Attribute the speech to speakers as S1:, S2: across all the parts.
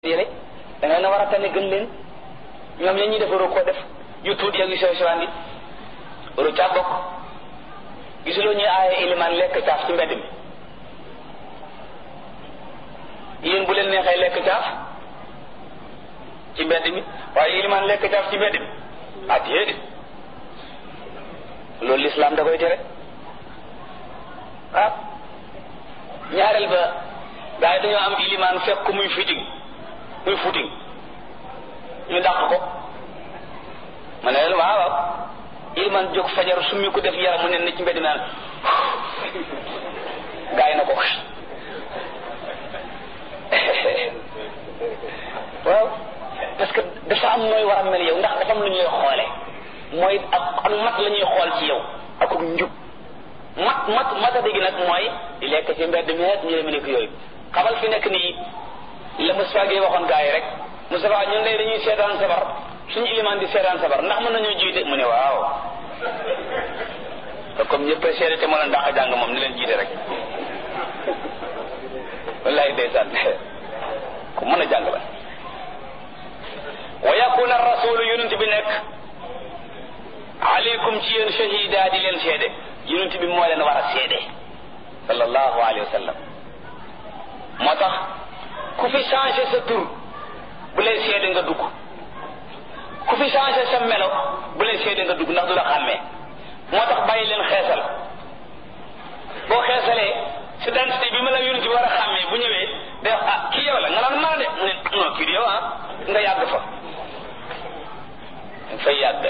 S1: yële da nga na war a tane gën leen ñoom ya ñuy def waru koo def yu tuuti ak yu sew sewaan yi waru caa bokk gisuloo ñuy aaye ilimaan lekk caaf ci mbedd mi yéen bu leen neexee lekk caaf ci mbedd mi waaye ilimaan lekk caaf ci mbedd mi ah déedéet loolu lislaam da koy tere ah ñaareel ba gaa yi dañoo am ilimaan fekk ko muy footing muy footing ñu dàq ko ma ne leen waaw waaw ilimaan jóg fajar summi ko def yaram mu ne na ci mbedd naan gaa yi na ko waaw parce que dafa am nooy war a mel yow ndax dafa am lu ñuy xoole mooy ak ak mat la ñuy xool ci yow ak njub mat mat mata dégg nag mooy di lekk ci mbedd mi ñu demee nekk yooyu xamal fi nekk nii la Moustapha Gueye waxoon gaa yi rek Moustapha ñun de dañuy seetaan sabar suñu ilimaan di seetaan sabar ndax mën nañoo jiite mu ne waaw te comme ñëpp a seede te mën a ndax jàng moom ni leen jiite rek wallaay ndeysaan ku mën a jàng la wa yakuna rasulu yonent bi nekk aleykum ci yéen shahida di leen seede yonent bi moo leen war a seede sallallahu alayhi wa sallam moo tax ku fi changé sa tur bu lay seede nga dugg ku fi changé sa melo bu lay seede nga dugg ndax du la xàmmee moo tax bàyyi leen xeesal boo xeesalee si dentité bi ma la yonent bi war a xàmmee bu ñëwee day wax ah kii yow la nga naan maa de mu ne non kii di yow ah nga yàgg fa nga fay yàgg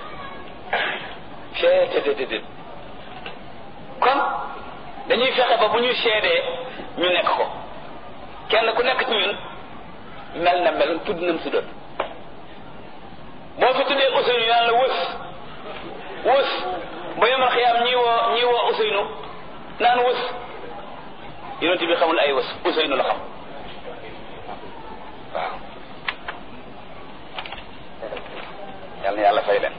S1: cettt kon dañuy fexe ba bu ñu seedee ñu nekk ko kenn ku nekk ci ñun mel na mel tudd nam si doon boo fi tuddee Ousseynou yàlla wës wës ba yomal xiyaam ñii woo ñii woo Ousseynou naan wës yonent bi xamul ay wës Ousseynou la xam waaw yàlla na yàlla fay leen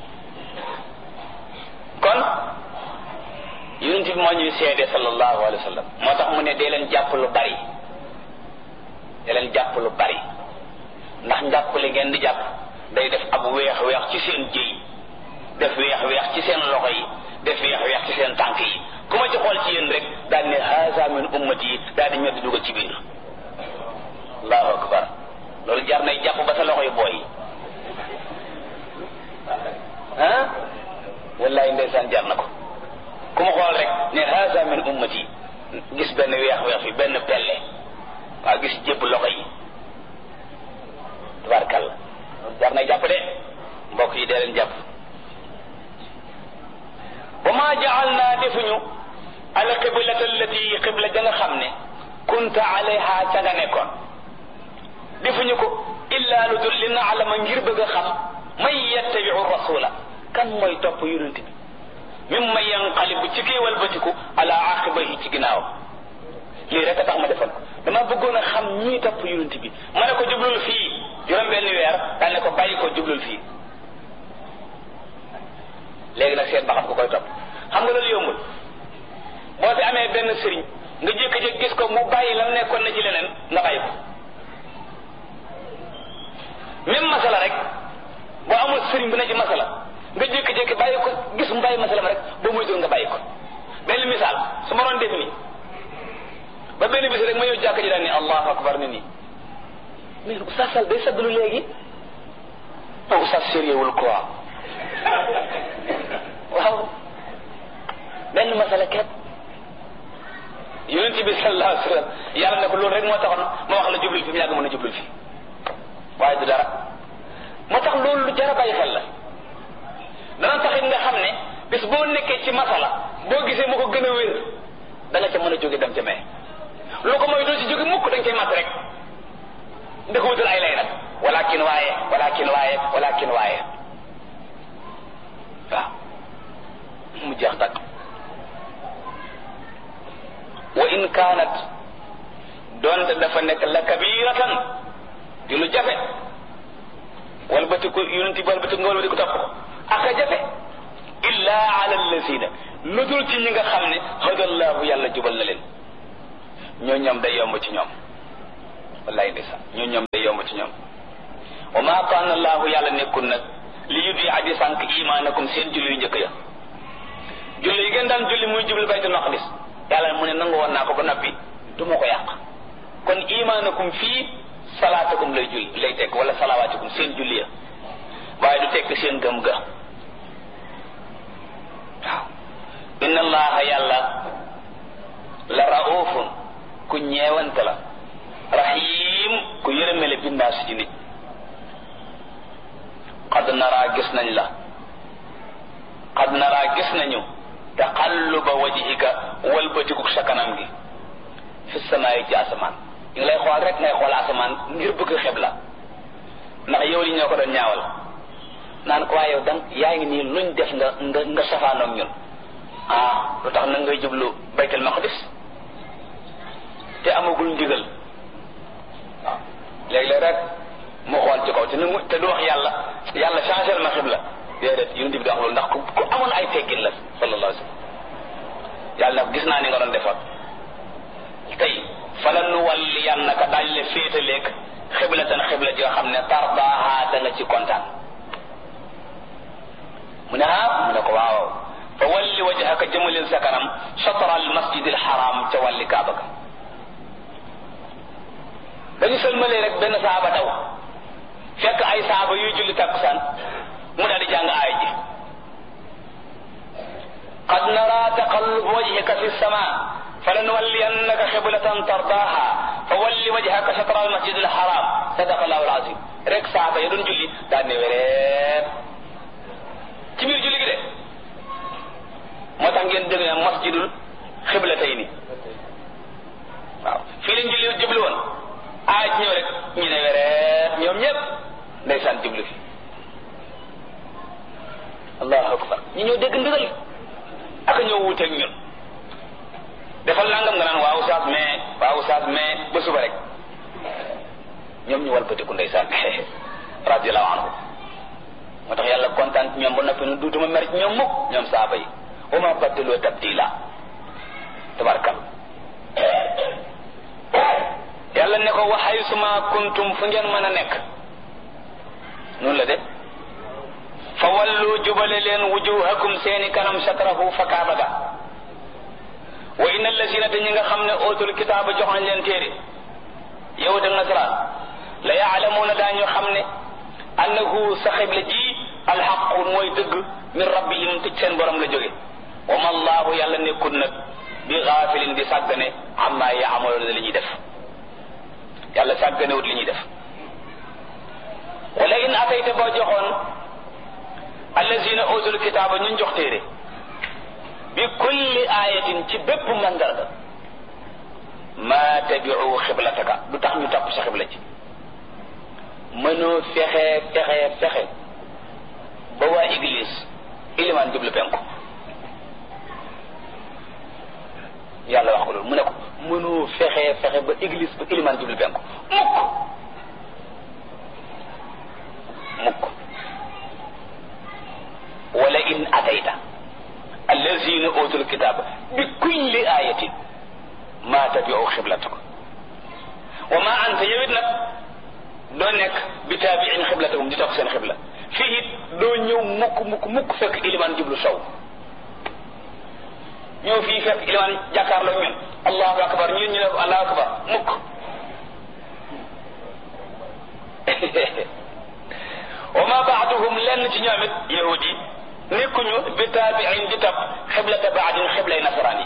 S1: kon yonent bi moo ñuy seede sallallahu alayhi wa sallam moo tax mu ne dee leen jàpp lu bari dee leen jàpp lu bari ndax njàppale ngeen di jàpp day def ab weex weex ci seen jëy def weex weex ci seen loxo yi def weex weex ci seen tànk yi ku ma ci xool ci yéen rek daal ne haza min ummati yi daal di ñoddi dugal ci biir allahu akbar loolu jar nay jàpp ba sa loxo yi booy ah wallahi ndeysaan jar na ko ku ma xool rek ne haza min ummati gis benn weex weex fi benn pelle waaw gis jébb loxo yi tabarkalla jar na jàpp de mbokk yi dee leen jàpp wa ma jaal naa defuñu al qiblata allati qibla ja nga xam ne kunta alayha ca nga nekkoon defuñu ko illa lu dul li naalama ngir bëgg a xam man yattabiu rasula kan mooy topp yonent bi mim ma yanqalibu ci kii walbatiku ala aqibahi ci ginnaaw lii rek a tax ma defoon ko dama bëggoon a xam ñii topp yonent bi ma ne ko jublul fii juróom benn weer daal ne ko bàyyi ko jublul fii léegi nag seet ba xam ko koy topp xam nga loolu yombul boo fi amee benn sëriñ nga jékki-jékki gis ko mu bàyyi lam nekkoon na ci leneen nga bàyyi ko même masala rek boo amul sëriñ bu ne ci masala nga jékki-jékki bàyyi ko gis mu bàyyi masala ma rek boo muy dul nga bàyyi ko benn misaal su ma doon def nii ba benn bis rek ma ñëw jàkk ji daal ni allahu akbar ni nii mais oustaz Sall day saddalu léegi non oustaz sérieux wul quoi waaw benn masala ket yonent bi sallallahu alayhi wa sallam yàlla ne ko loolu rek moo taxoon ma wax la jublul fi mu yàgg mën a jublul fi waaye du dara moo tax loolu lu jar a bàyyi xel la dana taxit nga xam ne bis boo nekkee ci masala boo gisee mu ko gën a wér da nga ca mën a jóge dem ca mee lu ko mooy doo ci jóge mukk dañ koy mat rek ndi ko wutal ay lay nag walakin waaye walakin waaye walakin waaye waaw mu jeex takk wa in kaanat doonte dafa nekk la kabiratan di lu jafe walbatiku yonenti bi walbatiku nga walbatiku topp ko aka jafe illa ala allazina lu dul ci ñi nga xam ne hadallahu yàlla jubal na leen ñoo ñoom day yomb ci ñoom wallaay ndeysaan ñoo ñoom day yomb ci ñoom wa ma kaana allahu yàlla nekkul nag li yudi aji sànq imaanakum seen julli yu njëkk ya julli yi ngeen daan julli muy jublu baytul maqdis yàlla mu ne nangu woon naa ko ba noppi du ma ko yàq kon imaanakum fii salaatakum lay julli lay tekk wala salawaatikum seen julli ya waaye du tekk seen gëm ga waaw inna allaha yàlla la raufun ku ñeewante la rahim ku yërëmele bindaas ci nit qad naraa gis nañ la qad naraa gis nañu taqalluba wajhika walbatikuk sa kanam gi fi samaayi ci asamaan ñu ngi lay xool rek ngay xool asamaan ngir bëgg xeb la ndax yow li ñoo ko doon ñaawal naan ko waaye yow dang yaa ngi nii luñ def nga nga nga safaanoog ñun ah lu tax nag ngay jublu baytul maqdis te amagul ndigal waaw léeg-léeg rek mu xool ci kaw te nu te du wax yàlla yàlla changé ma xibla déedéet yonent bi di wax loolu ndax ku ku amoon ay teggin la sallallahu alayhi wa sallam yàlla gis naa ni nga doon defar tey fala nu walli yannaka daañu la féetaleeg xiblatan xibla ji nga xam ne tardaaha da nga ci kontaan mu ne ah mu ne ko waaw fa walli wajhaka jëmalil sa kanam chatra al masjid al haram ca wàlli kaaba ga dañu sëlmalee rek benn saaba daw fekk ay saaba yuy julli takkusaan mu daal di jàng aay ji qad nara taqallub wajhika fi sama فلنولينك قبلة ترضاها فول وجهك شطر المسجد الحرام صدق الله العظيم rek saaba ya doon julli daan ne wereet ci biir julli gi de moo tax ngeen dégg ne masjidul xiblatayni waaw fii lañ julli jublu woon aaj ñëw rek ñu ne wereet ñoom ñëpp ndeysaan jublu fi allahu akbar ñu ñëw dégg ndigal ak ñëw wuuteeg ñun defal nangam nga naan waaw saas mais waaw saas mais ba suba rek ñoom ñu walbatiku ndeysaan radiallahu anhu moo tax yàlla kontaan ci ñoom ba noppi nu duutuma mer ci ñoom mukk ñoom saaba yi wa ma baddaloo tabdila tabarkal yàlla ne ko waxay suma kuntum fu ngeen mën a nekk noonu la de fa wallu jubale leen wujuhakum seeni kanam satrahu fa kaaba ga wa inna allazina te ñi nga xam ne ootul kitaaba jox nañ leen téere yahud ak nasaraan la yaalamuuna daañu xam ne annahu sa xibla ji alxaqu mooy dëgg min rabbihim tëj seen borom la jóge wa ma allahu yàlla nekkul nag bi gaafilin di sàggane amma yaamaloona li ñuy def yàlla sàgganewut li ñuy def wala in atayta boo joxoon allazina ootul kitaaba ñun jox téere bi kulli ayatin ci bépp mandarga ma tabiu xiblataka du tax ñu topp sa xibla ci mënoo fexe fexe fexe ba waa église ilimaan jublu penku yàlla wax ko loolu mu ne ko mënoo fexe fexe ba église ba ilimaan jublu penku mukk mukk wala in atayta allazina utul kitaba bi kulli ayatin ma tabiu xiblataka wa ma anta yowit nag doo nekk bi taabiin xiblatahum di topp seen xibla fii it doo ñëw mukk mukk mukk fekk ilimaan jublu sow ñëw fii fekk ilimaan jàkkaarloo ñun allahu akbar ñun ñu ne ko allahu akbar mukk wa ma baaduhum lenn ci ñoom it yahud yi nekkuñu bi taabiin di topp xiblata baadin xiblay nasaraan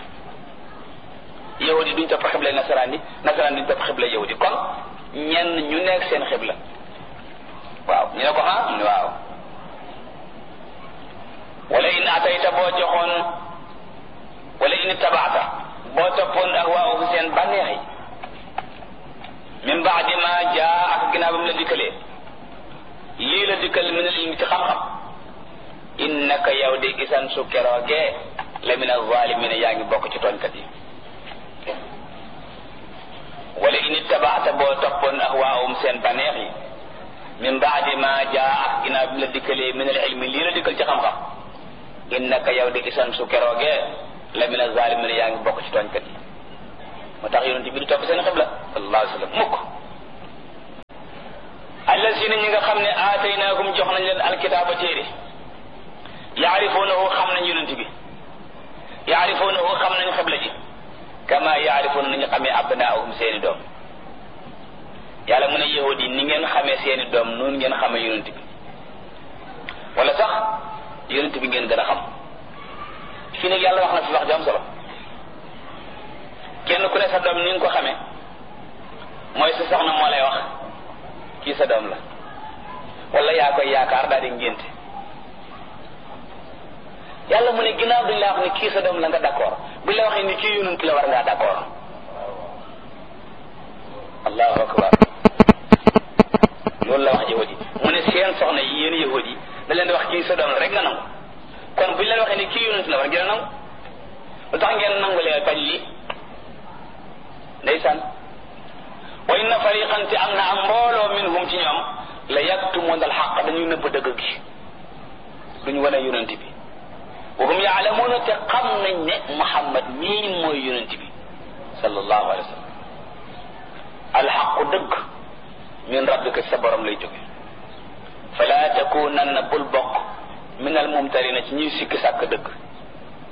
S1: yi yahudi duñ topp xiblay nasaraan yi nasaraan duñ topp xibla yahudi kon ñenn ñu nekk seen xibla waaw ñu ne ko ah mu ne waaw wala in atayta boo joxoon wala in tabaata boo toppoon ahwaahum seen bànneex yi min baadi ma jaa ak ginnaaw ba mu la dikkalee lii la dikkal min al ilmi ci xam-xam innaka yow de isan su keroogee la min alzalimina yaa ngi bokk ci tooñkat yi wala in ittabaata boo toppoon ahwaahum seen baneex yi min baadi ma jaa ak ginnaaw bi la dikkalee min al ilmi lii la dikkal ci xam-xam innaka yow de isan su keroogee la min alzalimina yaa ngi bokk ci tooñkat yi moo tax yonent bi di topp seen xibla sallallahu alayhi wa sallam mukk allazina ñi nga xam ne aataynaakum jox nañ leen alkitaaba téere yaarifuunahu xam nañ yonent bi yaarifuunahu xam nañ xibla ji kama yaarifuuna nañu xamee abnaahum seeni doom yàlla mu ne yahud yi ni ngeen xamee seeni doom noonu ngeen xamee yonent bi wala sax yonent bi ngeen gën a xam fii nag yàlla wax na fi wax ju am solo kenn ku ne sa doom ni nga ko xamee mooy sa soxna moo lay wax kii sa doom la wala yaa koy yaakaar daal di ngénte yàlla mu ne ginnaaw duñ la wax ni kii sa doom la nga d'accord buñ la waxee ni kii yonent la war ngaa d'accord allahu akbar loolu la wax yahud yi mu ne seen soxna yi yéen yahud yi da leen di wax kii sa doom la rek nga nangu kon buñ leen waxee ni kii yonent la war ngeen a nangu lu tax ngeen nangu leen bañ lii ndeysaan wa inna fariqan te am na am mbooloo minhum ci ñoom la yaktumuna alxaq dañuy nëbb dëgg gi duñ wane yonent bi wa hum yaalamuuna te xam nañ ne Muhammad mii mooy yonent bi sallallahu alayhi wa sallam alxaqu dëgg min rabbika sa borom lay jóge fala takunanna bul bokk min al mumtarina ci ñuy sikki sàkk dëgg